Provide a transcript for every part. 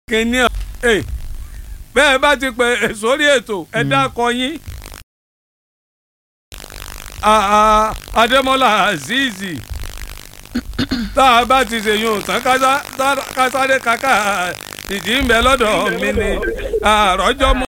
kìíní ọ̀ bẹ́ẹ̀ bá ti pè sórí ètò ẹ dákọ yín Adémọ́lá Azeez tá a bá ti ṣèyún tán kásáré kàkà ìdí ń bẹ lọ́dọ̀ mi ni àròjọ́ mú.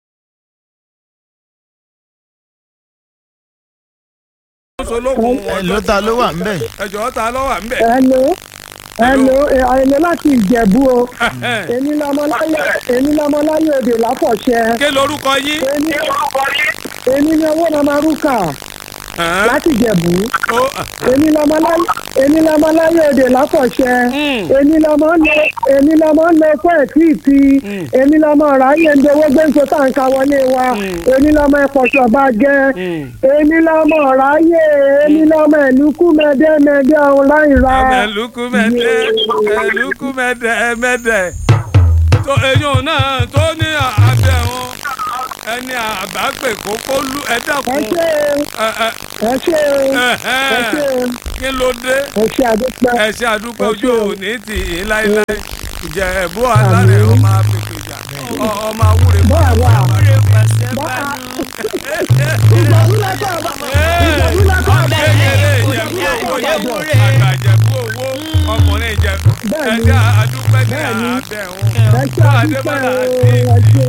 ẹ ló ta ló wà ńbẹ̀. ẹjọ́ ta ló wà ńbẹ̀. Hello hello ẹni láti ìjẹ̀bú o èmi lọmọláyé èmi lọmọláyé òde lápọ̀ṣẹ kí lorúkọ yín. èmi èmi ni owó mamarúkà láti ìjẹ̀bú Ó, èmi lọmọláyé èmi lọmọláyé òde lápọ̀ṣẹ Mm. èmi lọmọ ń lọ èmi lọmọ ń lọ fún ẹ̀tí ìtì Mm. èmi lọmọ ráyè ń dewó gbẹ́ǹso tá à ń ka wọlé wa Mm. èmi lọmọ ẹ̀pọ̀ṣọ̀ bá jẹ́ Mm. èmi lọmọ ráyè èmi lọmọ ẹ̀lúkú mẹ́dẹ́mẹ́dẹ́ ọ̀hún láì ra. ẹlùkù mẹdẹ ẹlùkù mẹdẹ mẹdẹ tó eyín náà tó ní àbẹ̀wọ̀n ẹni àbápè kókó lú ẹ ẹ dákun ṣe ẹ ẹ ẹ ṣe ẹ ẹhẹ́n. ṣe kí ló dé ẹ ṣe àdúpẹ́. ẹ ṣe àdúpẹ́ Ẹ ojú ṣé o. òní tì í láéláé ìjẹ̀bú alárẹ̀ ọmọ afẹ́kẹ̀jà ọmọ awúre bọ́ àwa Oore pàṣẹ bọ́ bánú. ìjọ̀bú lẹ́kọ̀ọ́ bá ìjọ̀bú lẹ́kọ̀ọ́ bá kékeré ìjẹ̀bú owó yẹ̀bú àgbà ìjẹ̀bú owó ọkùnrin ìjẹ̀bú Bẹ́ẹ̀ni. ẹ̀dá àdúpẹ́ ní Bẹ́ẹ̀ni. àbẹ̀wọ̀n ẹ ṣe àdúpẹ́ o ẹ ṣe.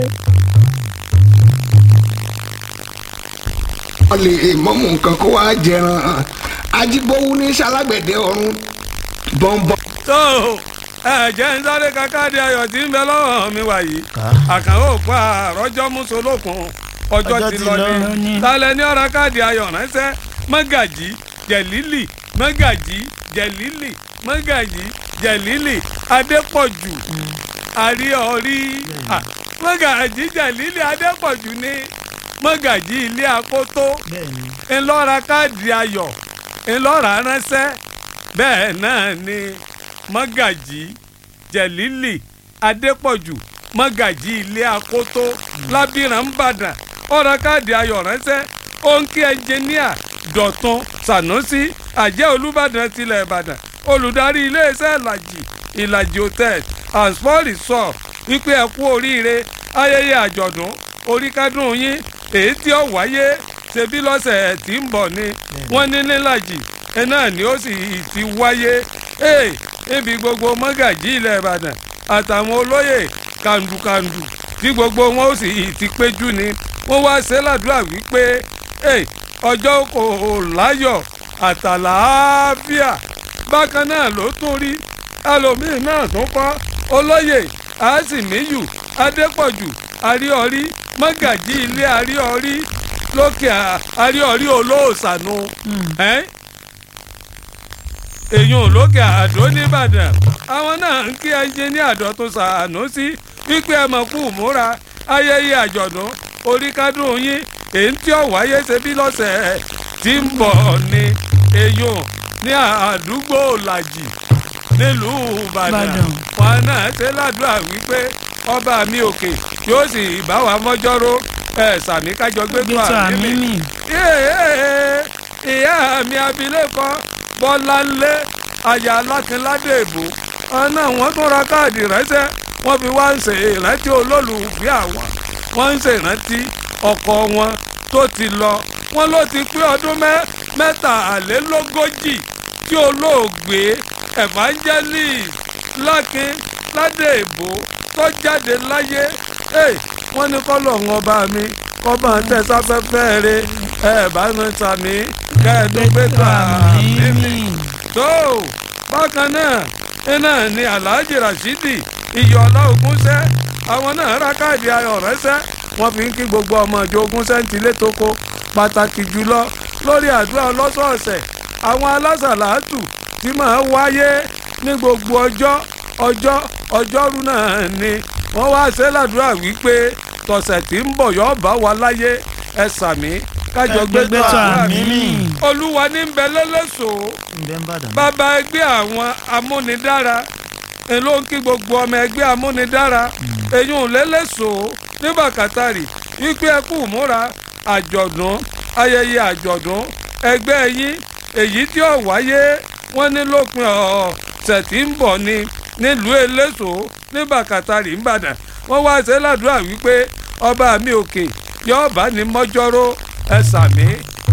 wọ́n lè mọ́mú nǹkan kó wá jẹran ajíbówú ní sálágbẹ̀dẹ ọ̀run bọ́ńbọ́n. tó ẹ̀jẹ̀ ń sáré kakáàdì ayọ̀ tí ń bẹ lọ́wọ́ mi wà yìí àkàrà òkú àròjọ́ mùsùlùkùn ọjọ́ Ọjọ́ ti ti lọ lọ ní ní. talẹ̀ ní ọ̀rá káàdì ayọ̀ ránṣẹ́ mọ́gàjì jẹ̀lílì mọ́gàjì jẹ̀lílì mọ́gàjì jẹ̀lílì adépọ̀jù àríọ̀rí à, mọ́gàjì jẹ̀lílì adépọ̀jù ní mọ́gàjì ilé akótó ńlọ́ra káàdì ayọ̀ ńlọ́ra ránṣẹ́ bẹ́ẹ̀ náà ni mọ́gàjì jẹ̀lílì adépọ̀jù mọ́gàjì ilé akótó lábìrán ńbàdàn ọ̀rọ̀ káàdì ayọ̀ ránṣẹ́ òǹkì ẹnjìníà dọ̀tun sànúsí àjẹ́ olùbàdàn tilẹ̀ ìbàdàn olùdarí iléeṣẹ́ ìlàjì ìlàjì hotel and spa resort wípé ẹ kú oríire ayẹyẹ àjọ̀dún oríkádùn yín èyí tí ó wáyé ṣebí lọ́sẹ̀ tí ń bọ̀ ni wọ́n ní nílàjì ẹ náà ni ó sì ti wáyé ee níbi gbogbo mọ́gàjì ilẹ̀ ìbàdàn àtàwọn olóyè kàndùkàndù tí gbogbo wọn ó sì ti péjú ni wọ́n wá ṣe ládùúrà wípé ee ọjọ́ kò láyọ̀ àtàlàáfíà bákan náà ló tún rí ẹlòmíín náà tún kọ́ olóyè àásìmíyù adépọ̀jù àríọ̀rí mọ́gàjì ilé àríọ̀rí lókè à- àríọ̀rí olóòsànù ẹ́ èyàn lókè àdó nìbàdàn àwọn náà ń kí ẹnjìníà Dọ̀tun Sànúsí wípé ẹ mọ̀ kú múra ayẹyẹ àjọ̀dún oríkádùn yín èyí tí ó wáyé ṣe bí lọ́sẹ̀ tí ń bọ̀ ni èyàn ní àdúgbò làjì nílùú Ìbàdàn Ìbàdàn. wọn náà ṣe ládùúrà wípé ọba mi òkè yóò sì bá wa mọ́jọ́rò ẹ̀ sàmì kájọ gbẹ́tọ̀ Gbẹ́tọ̀ àmì àmì mi mi. Yéé, ìyá mi abilékọ bọ́láńlé aya látìládé èbó ọ̀nà wọn tún ra káàdì ránṣẹ́ wọ́n fi wá ń ṣe ìrántí olólùfẹ́ àwọn wọ́n ń ṣe ìrántí ọkọ wọn tó ti lọ wọ́n ló ti pé ọdún mẹ́ mẹ́tàlélógójì tí olóògbé evangelist lákin ládé èbó tó jáde láyé Hey, wọ́n ní kọ́lọ̀ ń ọba mi kọ́ba ń tẹ sáfẹ́fẹ́ rẹ ẹ bá mi sàmì kẹ́ẹ̀ẹ́dógbètò àmì mi tó bákan náà iná ní alhaji rasheedi iyọ̀lá ogúnṣẹ́ àwọn náà ra káàdì ayọ̀ ránṣẹ́ wọ́n fi ń kí gbogbo ọmọ ìjọ ogúnṣẹ́ ń tilé toko pàtàkì jùlọ lórí àdúrà ọlọ́sọ̀ọ̀sẹ̀ àwọn alásàlátù tí máa wáyé ní gbogbo ọjọ́ ọjọ́ ọjọ́rú náà ni wọ́n wá ṣe ládùúrà wípé tọ̀sẹ̀ tí ń bọ̀ yóò bá wa láyé ẹ sàmí kájọ gbégbé Gbẹ́tọ̀ àdúrà àmì mi mi. olúwa ní bẹ lọ́lọ́sọ̀ọ́ ǹbẹ̀ ń bàdàn. bàbá ẹgbẹ́ àwọn amúnidára ẹ ló ń kí gbogbo ọmọ ẹgbẹ́ amúnidára eyín lẹ́lẹ́sọ̀ ní bàkátàrì wípé ẹ kú múra àjọ̀dún ayẹyẹ àjọ̀dún ẹgbẹ́ yín èyí tí ó wáyé wọ́n ní lópin ọ̀sẹ̀ tí ń bọ̀ ni nílùú eléso ní bàkàtàrí ńbàdàn wọ́n wá ṣe ládùúrà wípé ọba mi òkè yóò bá ní mọ́jọ́rò ẹ sàmí